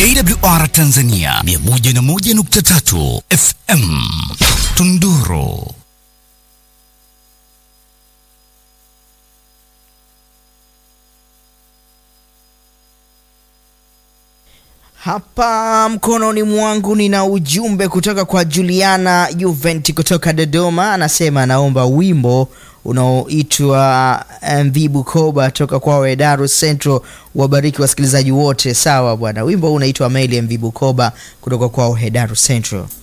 AWR Tanzania 101.3 FM Tunduru. Hapa mkononi mwangu nina ujumbe kutoka kwa Juliana Juventi kutoka Dodoma, anasema anaomba wimbo unaoitwa MV Bukoba toka kwa Wedaru Central. Wabariki wasikilizaji wote. Sawa bwana, wimbo huu unaitwa Maili MV Bukoba kutoka kwa Hedaru Central.